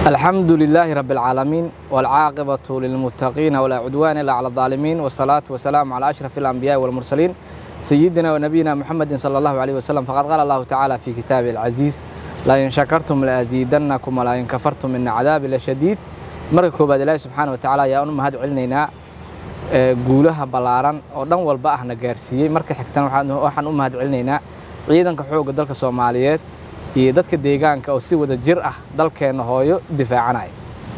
الحمد لله رب العالمين والعاقبة للمتقين ولا عدوان إلا على الظالمين والصلاة والسلام على أشرف الأنبياء والمرسلين سيدنا ونبينا محمد صلى الله عليه وسلم فقد قال الله تعالى في كتابه العزيز لا إن شكرتم لأزيدنكم ولا إن كفرتم إن عذابي لشديد marka koobaad ilaahi subxaana wa tacaala ayaa unu mahad celinaynaa guulaha ballaaran oo dhan walba ahna gaarsiiyey marka xigtana waxaan u mahad celinaynaa ciidanka xoogga dalka soomaaliyeed iyo dadka deegaanka oo si wada jir ah dalkeenna hooyo difaacanaya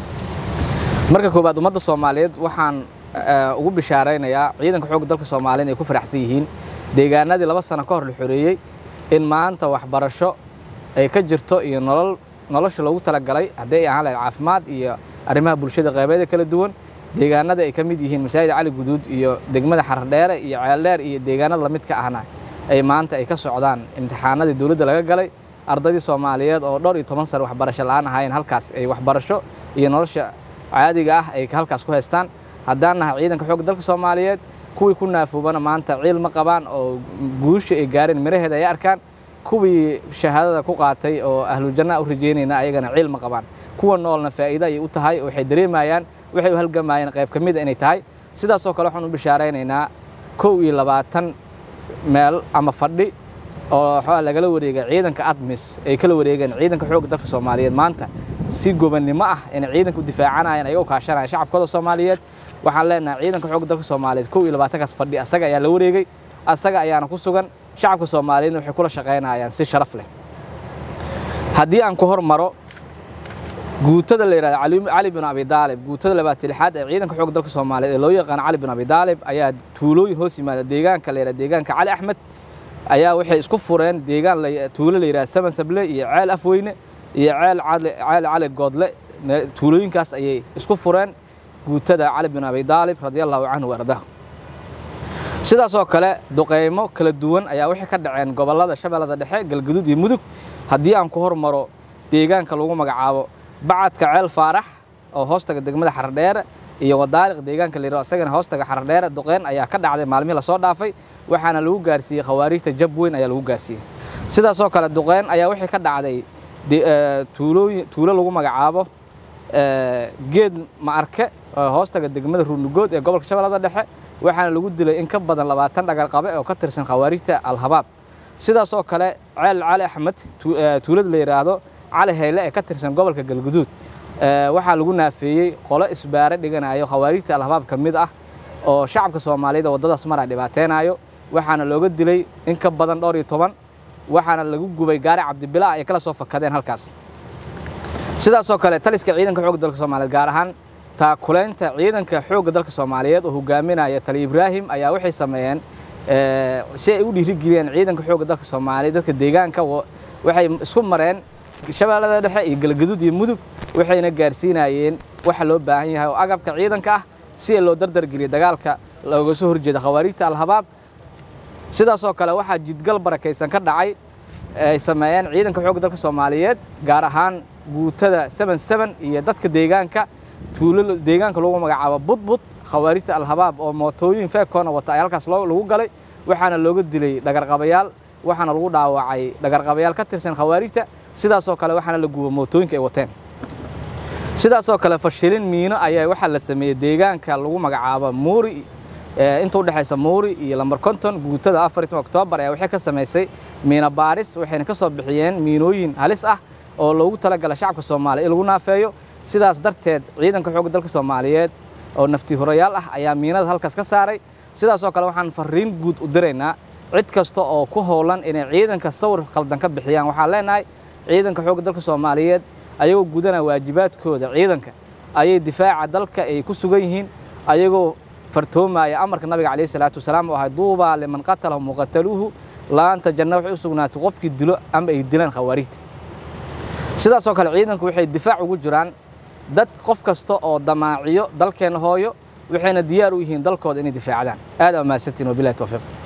marka koobaad ummadda soomaaliyeed waxaan ugu bishaaraynayaa ciidanka xoogga dalka soomaaliyeed ay ku faraxsan yihiin deegaanadii laba sano ka hor la xoreeyey in maanta waxbarasho ay ka jirto iyo nolol nolosha loogu talagalay haddii ay ahaan lahayd caafimaad iyo arrimaha bulshada qeybeeda kala duwan deegaanada ay ka mid yihiin masaajid cali guduud iyo degmada xardheere iyo ceeldheer iyo deegaanada lamidka ahna ay maanta ay ka socdaan imtixaanadii dowladda laga galay ardaydii soomaaliyeed oo dhowr iyo toban sane waxbarasho la'aan ahaayeen halkaas ay waxbarasho iyo nolosha caadiga ah ay halkaas ku haystaan haddaan nahay ciidanka xoogga dalka soomaaliyeed kuwii ku naafoobana maanta ciil ma qabaan oo guusha ay gaareen miraheeda ay arkaan kuwii shahaadada ku qaatay oo ahlujanna u rajeynayna ayagana ciil ma qabaan kuwa noolna faa'iido ayay u tahay waxay dareemayaan waxay u halgamayeen qayb ka mida inay tahay sidaasoo kale waxaan u bishaaraynaynaa kow iyo labaatan meel ama fadhi oo xoa lagala wareegay ciidanka admis ay kala wareegeen ciidanka xoogga dalka soomaaliyeed maanta si gobannimo ah inay ciidanka u difaacanayaan ayagoo kaashanaya shacabkooda soomaaliyeed waxaan leenahay ciidanka xoogga dalka soomaaliyeed kow iyo labaatankaas fadhi asaga ayaa la wareegay asaga ayaana ku sugan shacabka soomaaliyeedna waxay kula shaqaynayaan si sharaf leh haddii aan ku hormaro guutada la yidhahda cali bin abi daalib guutada labaatan lixaad ee ciidanka xoogga dalka soomaaliyeed ee loo yaqaano cali bin abi daalib ayaa tuulooyin hoos yimaada deegaanka la yidhahda deegaanka cali axmed ayaa waxay isku fureen deegaan tuulo la yidhahda saban sable iyo ceel afweyne iyo ceel ceel cali goodle tuulooyinkaas ayay isku fureen guutada cali bin abi daalib radia allahu canhu waardahu sidaasoo kale duqeymo kala duwan ayaa waxay ka dhaceen gobollada shabeellada dhexe galguduud iyo mudug haddii aan ku hormaro deegaanka lagu magacaabo bacadka ceel faarax oo hoostaga degmada xardheere iyo wadaariq deegaanka la yidhahdo isagana hoostaga xardheere duqeyn ayaa ka dhacday maalmihii lasoo dhaafay waxaana lagu gaarsiiyey khawaariijta jab weyn ayaa lagu gaarsiiyey sidaasoo kale duqeyn ayaa waxay ka dhacday tuulooyin tuulo lagu magacaabo geed ma'arke oo hoostaga degmada ruunugood ee gobolka shabeellada dhexe waxaana lagu dilay in ka badan labaatan dhagarqabe oo ka tirsan khawaariijta alhabaab sidaasoo kale ceel cali axmed tuulada la yidhaahdo cali hayle ee ka tirsan gobolka galguduud waxaa lagu naafeeyey qolo isbaare dhiganayo khawaariijta alhabaab ka mid ah oo shacabka soomaaliyeed oo waddadaas mar ay dhibaateynayo waxaana looga dilay in ka badan dhowr iyo toban waxaana lagu gubay gaari cabdibila ay kala soo fakadeen halkaas sidaasoo kale taliska ciidanka xoogga dalka soomaaliyeed gaar ahaan taakulaynta ciidanka xoogga dalka soomaaliyeed oo hogaaminaya tali ibraahim ayaa waxay sameeyeen si ay u dhiirigeliyeen ciidanka xoogga dalka soomaaliyeed dadka deegaanka waxay isku mareen shabeellada dhexe iyo galgaduud iyo mudug waxayna gaarsiinayeen waxa loo baahan yahay oo agabka ciidanka ah si loo dardargeliyo dagaalka looga soo horjeeda khawaariijta alhabaab sidaasoo kale waxaa jidgal barakaysan ka dhacay ay sameeyeen ciidanka xoogga dalka soomaaliyeed gaar ahaan guutada seven seven iyo dadka deegaanka tuulo deegaanka lagu magacaabo budbud khawaariijta alhabaab oo mootooyin feekoona wata ay halkaas lagu galay waxaana looga dilay dhagarqabayaal waxaana lagu dhaawacay dhagarqabayaal ka tirsan khawaariijta sidaasoo kale waxaana la guba mootooyinka ay wateen sidaasoo kale fashilin miino ayaa waxaa la sameeyey deegaanka lagu magacaabo muuri inta udhexaysa muuri iyo lambar konton guutada afartan oktoobar ayaa waxay ka samaysay miino baaris waxayna ka soo bixiyeen miinooyin halis ah oo loogu talagala shacabka soomaaliya in lagu naafeeyo sidaas darteed ciidanka xoogga dalka soomaaliyeed oo nafti horayaal ah ayaa miinada halkaas ka saaray sidaasoo kale waxaan fariin guud u diraynaa cid kasta oo ku howlan inay ciidanka sawir qaldan ka bixiyaan waxaan leenahay ciidanka xoogga dalka soomaaliyeed ayagoo gudanaya waajibaadkooda ciidanka ayay difaaca dalka ay ku sugan yihiin ayagoo fartoomaya amarka nabiga calayhi salaatu wasalaam oo ahay duubaa liman qatalahu muqataluuhu laanta janna waxay u sugnaatay qofkii dilo ama ay dilaan khawaariijta sidaasoo kale ciidanku waxay difaac ugu jiraan dad qof kasta oo damaaciyo dalkeenna hooyo waxayna diyaar u yihiin dalkooda inay difaacdaan aad aa mahadsantiin wabilahi towfiiq